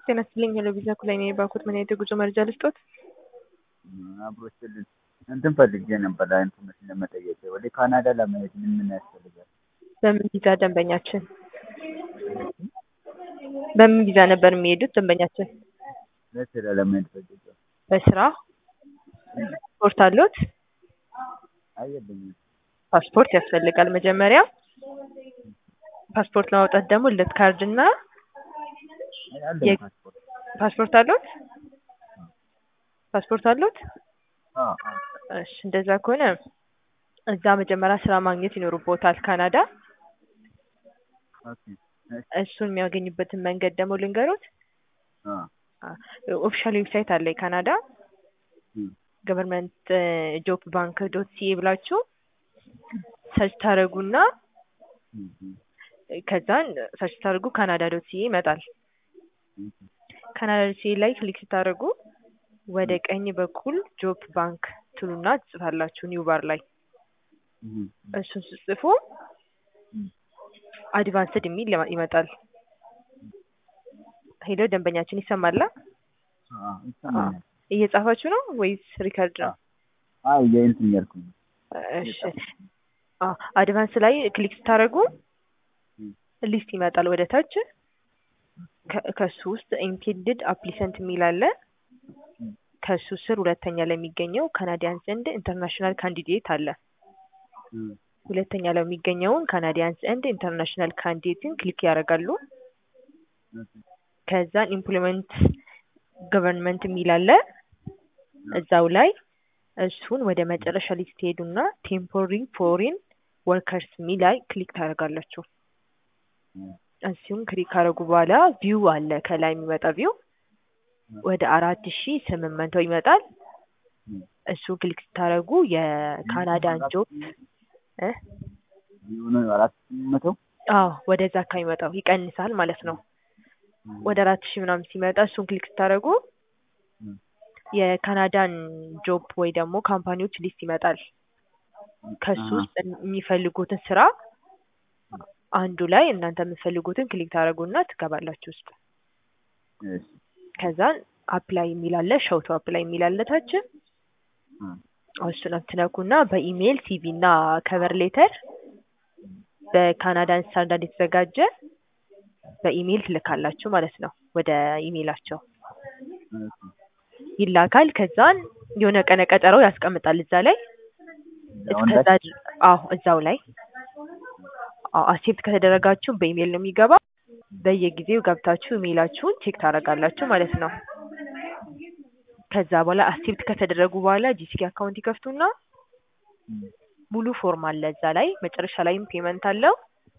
ጤና ይስጥልኝ ሄሎ ቪዛ ኩላይ ነኝ የባኩት ምን አይነት የጉዞ መረጃ ልስጦት? አብሮችልን እንትን ፈልጌ ነበር ኢንፎርሜሽን ለመጠየቅ ወደ ካናዳ ለመሄድ ምን ምን ያስፈልጋል? በምን ቪዛ ደንበኛችን? በምን ቪዛ ነበር የሚሄዱት ደንበኛችን? ለስራ ለመሄድ ፈልጌ። በስራ ፓስፖርት አሉት? አየልኝም ፓስፖርት ያስፈልጋል መጀመሪያ። ፓስፖርት ለማውጣት ደግሞ ልደት ካርድ እና አለኝ የ- ፓስፖርት። ፓስፖርት አሉት? ፓስፖርት አሉት? አዎ አዎ እሺ እንደዛ ከሆነ እዛ መጀመሪያ ስራ ማግኘት ይኖርቦታል ካናዳ። ኦኬ እሺ እሱን የሚያገኙበትን መንገድ ደግሞ ልንገሩት። አዎ ኦፊሻል ዌብሳይት አለ የካናዳ እም ገቨርንመንት ጆብ ባንክ ዶት ሲኤ ብላችሁ ሰርች ታደረጉና እም እም ከዛን ሰርች ታደርጉ ካናዳ ዶት ሲኤ ይመጣል። እም ካናዳ ዶት ሲኤ ላይ ክሊክ ስታደርጉ ወደ ቀኝ በኩል ጆብ ባንክ ትሉና ትጽፋላችሁ ኒው ባር ላይ እም እሱን ስጽፉ እም አድቫንስድ የሚል ይመ- ይመጣል። ሄሎ ደንበኛችን ይሰማላ? አዎ ይሰማኛል። እየጻፋችሁ ነው ወይስ ሪከርድ ነው? አይ የእንትን እያልኩኝ ነው። እሺ አዎ አድቫንስ ላይ ክሊክ ስታደርጉ እም ሊስት ይመጣል ወደ ታች። ከ- ከሱ ውስጥ ኢንቴንድድ አፕሊሰንት የሚል አለ። እም ከሱ ስር ሁለተኛ ላይ የሚገኘው ካናዲያንስ ኤንድ ኢንተርናሽናል ካንዲዴት አለ። እም ሁለተኛ ላይ የሚገኘውን ካናዲያንስ ኤንድ ኢንተርናሽናል ካንዲዴትን ክሊክ ያደርጋሉ። ኦኬ ከዛን ኢምፕሎይመንት ገቨርንመንት የሚል አለ እዛው ላይ እሱን ወደ መጨረሻ ላይ ስትሄዱና ቴምፖሪ ፎሪን ወርከርስ የሚል ላይ ክሊክ ታደርጋላችሁ። እም እሱን ክሊክ ካደረጉ በኋላ ቪው አለ ከላይ የሚመጣ ቪው ወደ አራት ሺ ስምንት መቶ ይመጣል። እም እሱን ክሊክ ስታደርጉ የካናዳን ጆብ እ የሆነ አራት መቶ አዎ ወደዛ አካባቢ ይመጣው ይቀንሳል ማለት ነው። ወደ አራት ሺህ ምናምን ሲመጣ እሱን ክሊክ ስታደርጉ እም የካናዳን ጆብ ወይ ደግሞ ካምፓኒዎች ሊስት ይመጣል። ከሱ አሃ ውስጥ የሚፈልጉትን ስራ አንዱ ላይ እናንተ የምትፈልጉትን ክሊክ ታደርጉና ትገባላችሁ ውስጥ። እሺ ከዛን አፕላይ የሚል አለ ሸውቶ አፕላይ የሚል አለ ታች እም እሱን ትነኩና በኢሜይል ሲቪ እና ከቨር ሌተር በካናዳን ስታንዳርድ የተዘጋጀ በኢሜይል ትልካላችሁ ማለት ነው። ወደ ኢሜይላቸው እሺ ይላካል። ከዛን የሆነ ቀነ ቀጠሮ ያስቀምጣል እዛ ላይ አሁን እስከዛ ድር- አዎ እዛው ላይ አዎ አክሴፕት ከተደረጋችሁ በኢሜይል ነው የሚገባ። በየጊዜው ገብታችሁ ኢሜይላችሁን ቼክ ታደርጋላችሁ ማለት ነው። ከዛ በኋላ አክሴፕት ከተደረጉ በኋላ ጂሲኪ አካውንት ይከፍቱና እም ሙሉ ፎርም አለ እዛ ላይ መጨረሻ ላይም ፔመንት አለው።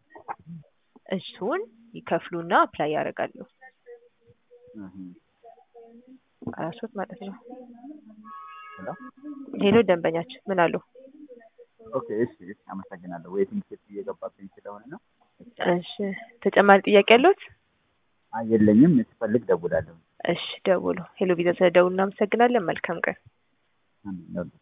እሱን ይከፍሉና አፕላይ ያደርጋሉ። እም አራሶት ማለት ነው። ሄሎ ሄሎ ደንበኛችን ምን አሉ? ኦኬ እሺ እሺ አመሰግናለሁ። ዌቲንግ ሴት እየገባብኝ ስለሆነ ነው። እሺ ተጨማሪ ጥያቄ ያለዎት? አይ የለኝም። ስፈልግ ደውላለሁ። እሺ ደውሉ። ሄሎ ቪዛ ስለደውሉ እናመሰግናለን። መልካም ቀን። አሜን።